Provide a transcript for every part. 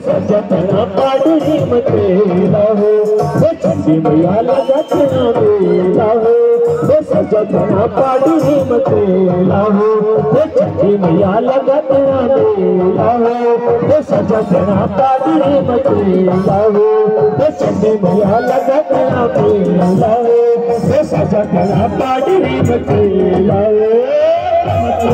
सजना पाडरी मतेला हो चंदी मैया लगतना मेला हो सजना पाडरी मतेला हो चंदी मैया लगतना मेला हो सजना पाडरी मतेला हो चंदी मैया लगतना मेला हो सजना पाडरी मतेला हो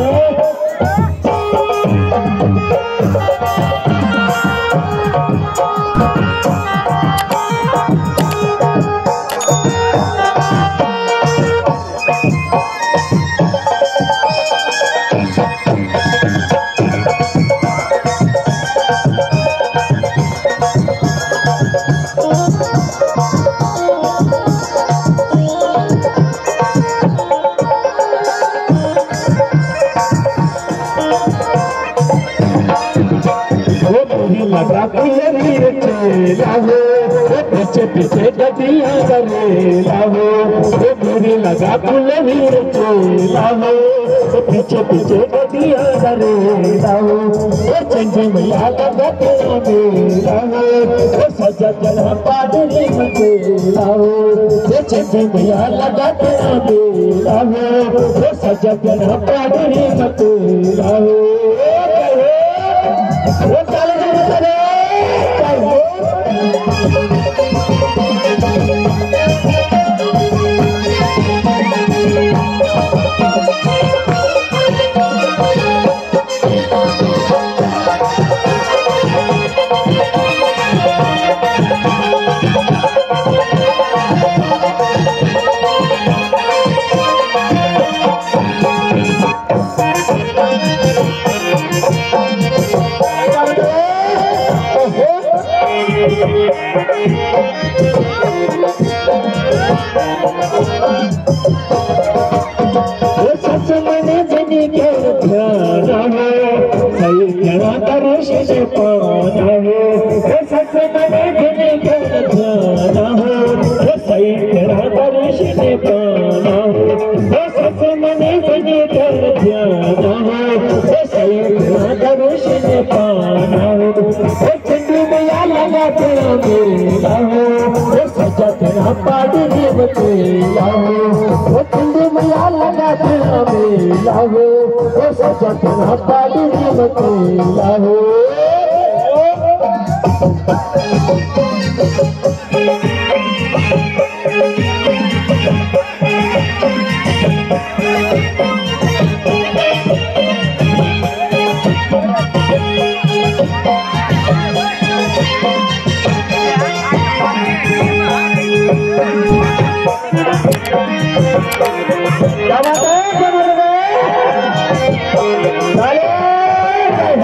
वो मुझे लगा कि वीर चेला हो वो पीछे पीछे गदिया करेला हो वो मुझे लगा कुल वीर चेला हो वो पीछे पीछे गदिया करेला हो वो चंडी मैया लगा तेरा मेरा हो वो सजा जना पाडली मचेला हो वो चंडी मैया लगा तेरा मेरा हो वो सजा जना पाडली मचेला हो वो चल चल सच मन जनी के ध्यान हो सही जना दर्शन पाना हो सच मन जनी के ध्यान हो सही जना दर्शन पाना हो सच मन जनी के ध्यान हो सही जना दर्शन पाना हो चंदू मैया लगा तेरा मेला हो सजा तेरा पाडरी बतेला हो चंदू मैया लगा तेरा मेला हो सजा तेरा पाडरी बतेला हो क्या बात है क्या बात है ताली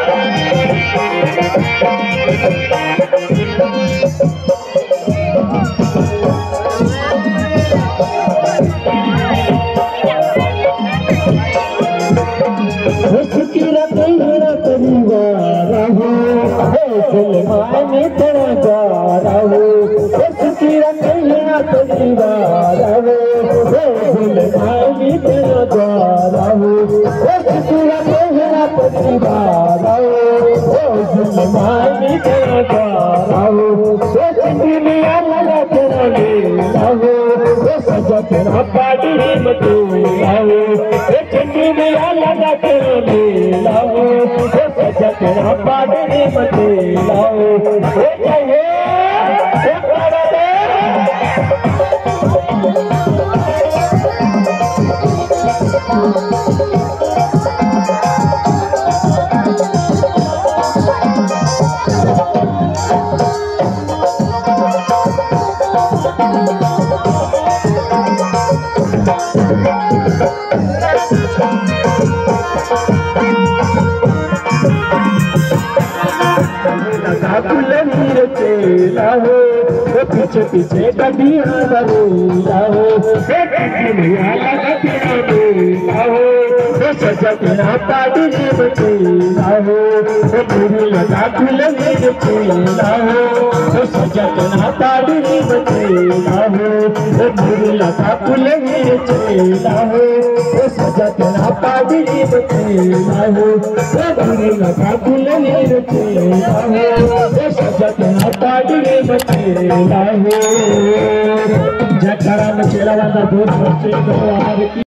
उसकी रतैया परिवार हो सलमान तेरा द्वारा हो उसकी रतैया परिवार हो सलमान तेरा द्वारा हो उसकी रतैया परिवार हो सलमान तेरा द्वारा हो सोचती मिया लगा तेरा मेला हो सजा तेरा पाटी मटोला हो चंडी मिया लगा तेरा मेला हो सजा तेरा पाटी मटोला हो चाहिए कुल वीर चेला हो वो पीछे पीछे गड्डिया बरूला हो भैया लगा तेरा मेला हो वो सजा तेरा पाटी बचेला हो वो गुरु लगा कुल वीर चेला हो वो सजा तेरा पाटी बचेला हो वो गुरु लगा कुल वीर चेला हो वो सजा तेरा पाटी बचेला हो वो गुरु लगा कुल वीर चेला हो जखरा पाटिए बचेला हो जखरा में चेला वाला दूध बच्चे को आर की